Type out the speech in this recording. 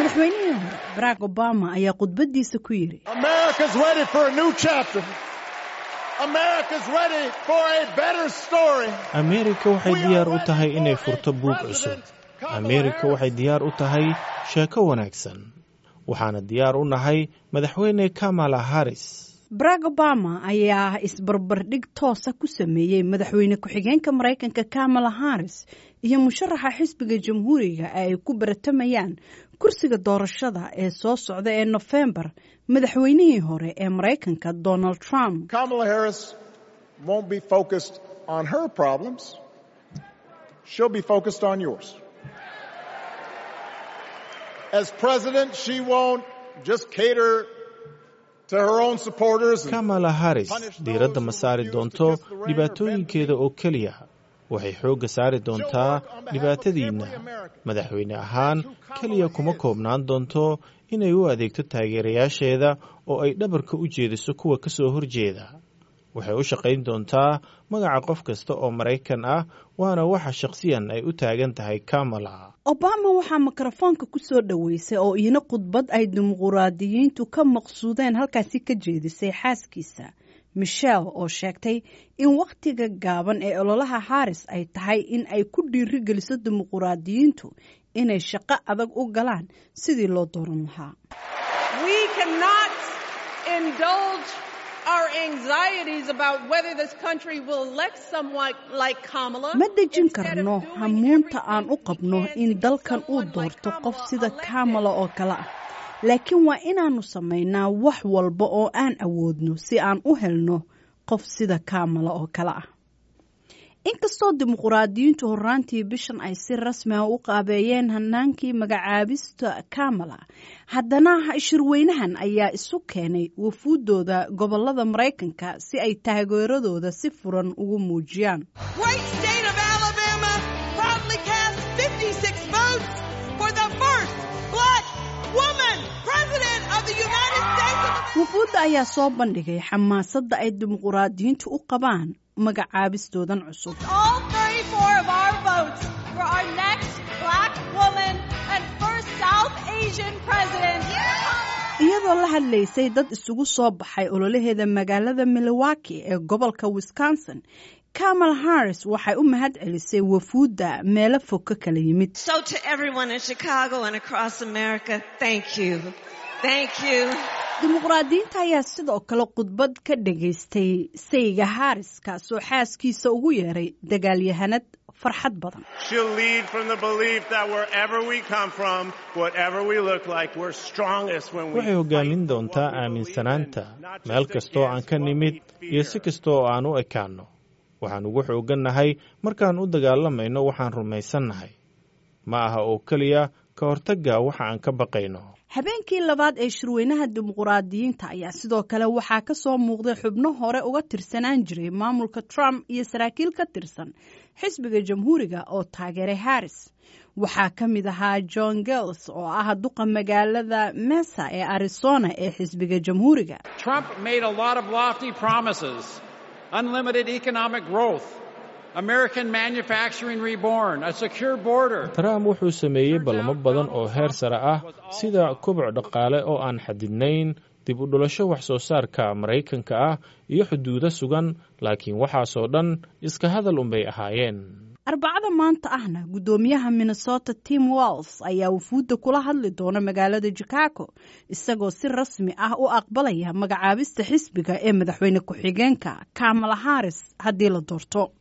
madaxweynihii hore barack obama ayaa khudbadiisa ku yidhi America's ready for a new chapter. America's ready for a better story. ameerika waxay diyaar u tahay inay furto buug cusub ameerika waxay diyaar u tahay sheeko wanaagsan waxaana diyaar u nahay madaxweyne kamala harris barack obama ayaa isbarbardhig toosa ku sameeyey madaxweyne ku-xigeenka maraykanka kamala harris iyo musharaxa xisbiga jamhuuriga ee ay ku baratamayaan kursiga doorashada ee soo socda ee nofembar madaxweynihii hore ee maraykanka donald trump Kamala Harris won't be focused on her problems. She'll be focused on yours. As president, she won't just cater to her own supporters. and- kamala harris diiradda ma saari doonto dhibaatooyinkeeda oo keliya waxay xoogga saari doontaa dhibaatadiinna madaxweyne ahaan keliya kuma koobnaan doonto inay u adeegto taageerayaasheeda oo ay dhabarka u jeediso kuwa ka soo horjeeda waxay u shaqayn doontaa magaca qof kasta oo maraykan ah waana waxa shakhsiyan ay u taagan tahay kamala obama waxaa mikrofoonka ku soo dhoweysay oo iina khudbad ay dimuquraadiyiintu ka maqsuudeen halkaasi ka jeedisay xaaskiisa michelle oo sheegtay in wakhtiga gaaban ee ololaha haris ay tahay in ay ku dhiirigeliso dimuquraadiyiintu inay shaqo adag u galaan sidii loo dooran lahaa We cannot indulge our anxieties about whether this country will elect someone like Kamala. ma dejin instead of karno doing hamuunta everything aan u we qabno can in to get dalkan uu someone like doorto qof Kamala sida elected. kamala oo kale ah laakiin waa inaannu samaynaa wax walba oo aan awoodno si aan u helno qof sida kamala oo kale ah inkastoo dimuquraadiyiintu horraantii bishan ay si rasmi ah u qaabeeyeen hanaankii magacaabista kamala haddana shirweynahan ayaa isu keenay wafuuddooda gobolada maraykanka si ay taageeradooda si furan ugu muujiyaan Great state of Alabama proudly cast 56 votes for the first black woman president of the United States of America. wufuudda ayaa soo bandhigay xamaasadda ay dimuquraadiyiintu u qabaan magacaabistoodan cusub all 34 of our votes for our next black woman and first South Asian president. iyadoo la hadlaysay dad isugu soo baxay ololaheeda magaalada milwaukee ee gobolka wisconsin kamal harris waxay u mahad celisay wafuudda meelo fog ka kala yimid So to everyone in Chicago and across America, thank you. Thank you. dimuqraadiyiinta ayaa sidoo kale khudbad ka dhagaystay sayga harris kaasoo xaaskiisa ugu yeeray dagaalyahanad farxad badan She'll lead from the belief that wherever we come from, whatever we look like, we're strongest when we waxay hoggaamin doontaa aaminsanaanta meel kastoo aan ka nimid iyo si kasta oo aan u ekaanno waxaan ugu xooggannahay markaan u dagaalamayno waxaan rumaysannahay ma aha oo keliya ka hortagga waxa aan ka baqayno habeenkii labaad ee shirweynaha dimuquraadiyiinta ayaa sidoo kale waxaa ka soo muuqday xubno hore uga tirsanaan jiray maamulka trump iyo saraakiil ka tirsan xisbiga jamhuuriga oo taageeray harris waxaa ka mid ahaa john gels oo ah duqa magaalada mesa ee arizona ee xisbiga jamhuuriga Trump made a lot of lofty promises unlimited economic growth, American manufacturing reborn, a secure border. trump wuxuu sameeyey ballamo badan oo heer sare ah sida koboc dhaqaale oo aan xadidnayn dib u dhulasho wax soo saarka maraykanka ah iyo xuduudo sugan laakiin waxaasoo dhan iska hadal unbay ahaayeen arbacada maanta ahna guddoomiyaha minnesota tim walls ayaa wufuudda kula hadli doona magaalada chicago isagoo si rasmi ah u aqbalaya magacaabista xisbiga ee madaxweyne ku-xigeenka kamala harris haddii la doorto